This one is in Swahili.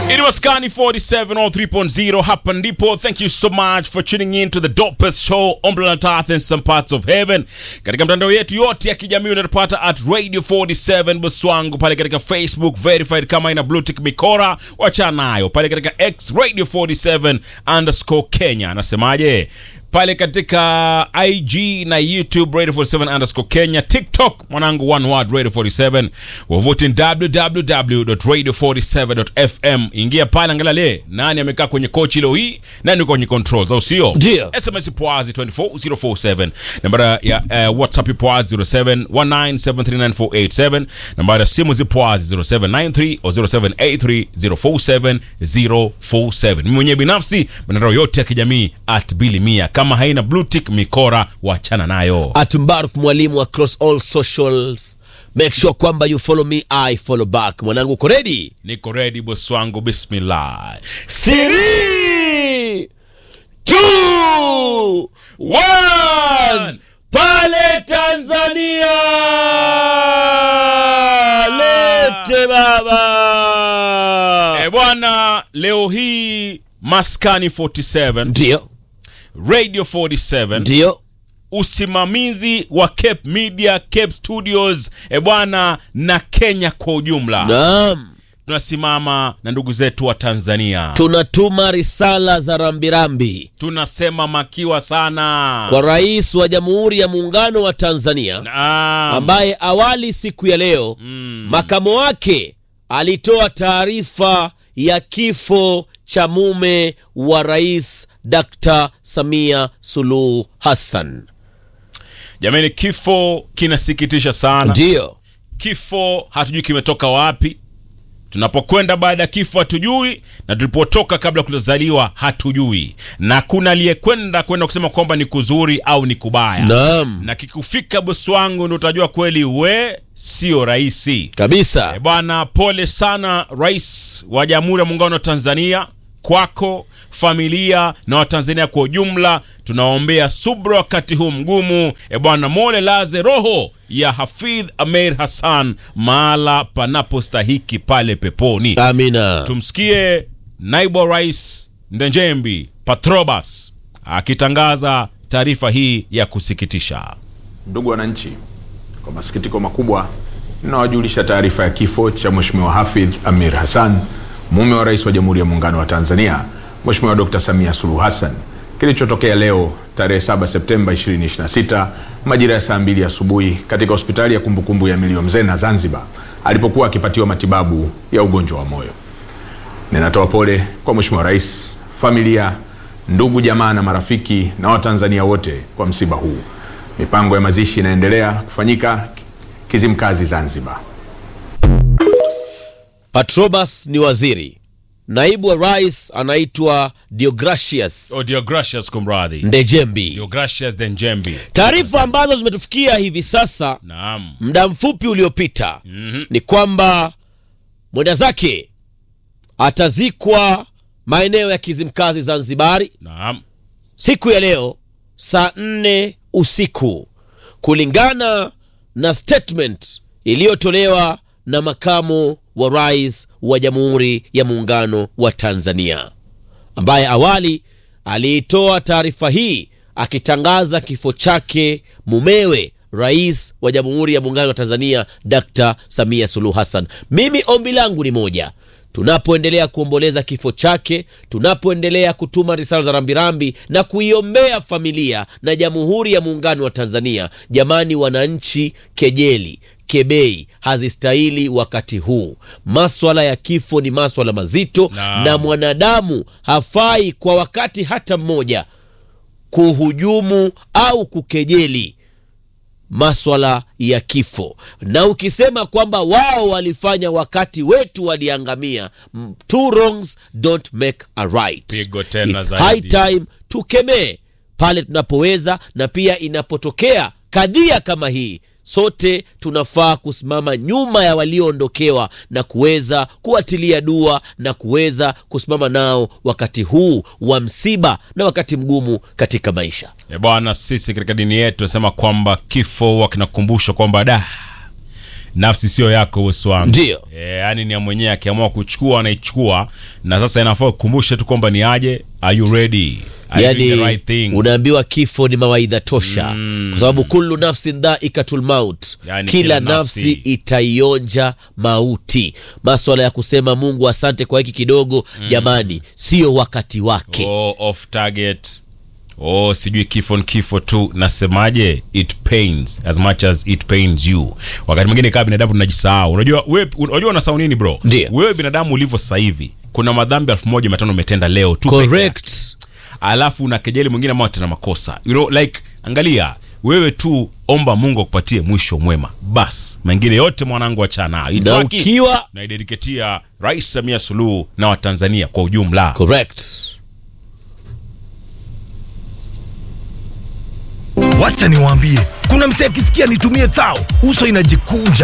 It was Kani 47 or 3.0 hapa ndipo. Thank you so much for tuning in to the dopest show on planet Earth and some parts of heaven. Katika mtandao yetu yote ya kijamii unatupata at Radio 47 Buswangu pale katika Facebook verified kama ina blue tick mikora, wachana nayo pale katika X Radio 47 underscore Kenya. Anasemaje? pale katika IG na YouTube Radio 47 underscore Kenya, TikTok mwanangu one word Radio 47, wavuti www.radio47.fm. Ingia pale, angalia le nani amekaa kwenye kochi leo hii, nani kwenye controls, au sio? Ndio. SMS poazi 24047, nambari ya uh, WhatsApp poazi 0719739487, nambari ya simu zipoazi 0793 au 0783047047. Mimi mwenyewe binafsi mitandao yote ya kijamii at bilimia kama haina blue tick mikora wachana nayo. at Mbaruk mwalimu across all socials make sure kwamba you follow me i follow back mwanangu uko ready Niko ready boss wangu, bismillah. Three, two, one. pale tanzania lete baba E bwana, leo hii Maskani 47 ndio Radio 47 ndio usimamizi wa Cape Media, Cape Studios e bwana, na Kenya kwa ujumla naam tunasimama na ndugu zetu wa Tanzania, tunatuma risala za rambirambi tunasema makiwa sana kwa rais wa jamhuri ya muungano wa tanzania Naam. ambaye awali siku ya leo Mm. makamo wake alitoa taarifa ya kifo cha mume wa rais Dr. Samia Suluhu Hassan. Jamani, kifo kinasikitisha sana. Ndiyo, Kifo hatujui kimetoka wapi. Tunapokwenda baada ya kifo hatujui, na tulipotoka kabla kutozaliwa hatujui, na kuna aliyekwenda kwenda kusema kwamba ni kuzuri au ni kubaya naam na kikufika bosi wangu ndo utajua kweli we sio rahisi. kabisa. E bwana, pole sana rais wa Jamhuri ya Muungano wa Tanzania, kwako familia na Watanzania kwa ujumla. Tunawaombea subra wakati huu mgumu. E bwana, mole laze roho ya Hafidh Ameir Hassan mahala panapostahiki pale peponi. Amina. Tumsikie naibu wa rais Ndenjembi Patrobas akitangaza taarifa hii ya kusikitisha. Ndugu wananchi, kwa masikitiko makubwa ninawajulisha taarifa ya kifo cha Mheshimiwa Hafidh Amir Hassan, mume wa rais wa Jamhuri ya Muungano wa Tanzania, Mheshimiwa Dr. Samia Suluhu Hassan, kilichotokea leo tarehe 7 Septemba 2026 majira ya saa mbili asubuhi katika hospitali ya kumbukumbu ya Milio Mzena Zanzibar, alipokuwa akipatiwa matibabu ya ugonjwa wa moyo. Ninatoa pole kwa Mheshimiwa Rais, familia, ndugu, jamaa na marafiki na Watanzania wote kwa msiba huu. Mipango ya mazishi inaendelea kufanyika Kizimkazi, Zanzibar. Patrobas ni waziri, naibu wa rais anaitwa Deogracius Oh, Deogracius kumradhi. Ndejembi. Deogracius Denjembi. Taarifa ambazo zimetufikia hivi sasa Naam. muda mfupi uliopita Mhm. ni kwamba mwenda zake atazikwa maeneo ya Kizimkazi Zanzibari Naam. siku ya leo saa nne usiku kulingana na statement iliyotolewa na makamu wa rais wa Jamhuri ya Muungano wa Tanzania ambaye awali aliitoa taarifa hii akitangaza kifo chake mumewe rais wa Jamhuri ya Muungano wa Tanzania Dr. Samia Suluhu Hassan. Mimi ombi langu ni moja, tunapoendelea kuomboleza kifo chake, tunapoendelea kutuma risala za rambirambi na kuiombea familia na Jamhuri ya Muungano wa Tanzania, jamani wananchi, kejeli kebei hazistahili wakati huu. Maswala ya kifo ni maswala mazito Naam. na mwanadamu hafai kwa wakati hata mmoja kuhujumu au kukejeli maswala ya kifo na ukisema kwamba wao walifanya wakati wetu waliangamia m- two wrongs don't make a right Pigo tena It's zaidi. high time tukemee pale tunapoweza na pia inapotokea kadhia kama hii sote tunafaa kusimama nyuma ya walioondokewa na kuweza kuwatilia dua na kuweza kusimama nao wakati huu wa msiba na wakati mgumu katika maisha E bwana, sisi katika dini yetu tunasema kwamba kifo huwa kinakumbusha kwamba da nafsi sio yako bosi wangu Ndio. e, yani ni ya mwenyewe akiamua kuchukua anaichukua na sasa inafaa ukumbushe tu kwamba ni aje are you ready are you doing yani the right thing unaambiwa kifo ni mawaidha tosha kwa sababu kullu nafsin dhaikatul maut Yani kila, kila nafsi, nafsi itaionja mauti maswala ya kusema mungu asante kwa hiki kidogo jamani sio wakati wake oh, off target oh sijui kifo ni kifo tu nasemaje it pains as much as it pains you wakati mwingine kama binadamu tunajisahau unajua wewe unajua unasahau nini bro Ndio. wewe binadamu ulivyo sasa hivi kuna madhambi elfu moja mia tano umetenda leo tu peke yake. correct alafu una kejeli mwingine ambao tena makosa you know, like angalia wewe tu omba mungu akupatie mwisho mwema bas mengine yote mwanangu achana nayo na Itwaki ukiwa naidediketia rais samia suluhu na watanzania kwa ujumla correct wacha niwaambie kuna msee akisikia nitumie thao uso inajikunja